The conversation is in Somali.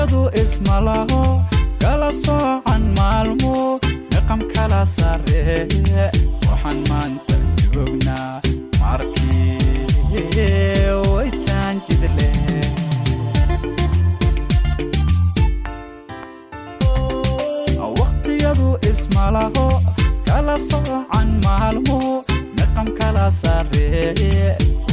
waqtiyadu ismalaho kala soocan maalmo niqam kala sarreeye waxaan maanta joognaa markii waytaan jidle waqtiyadu ismalaho kala soocan maalmo niqam kala sarreeye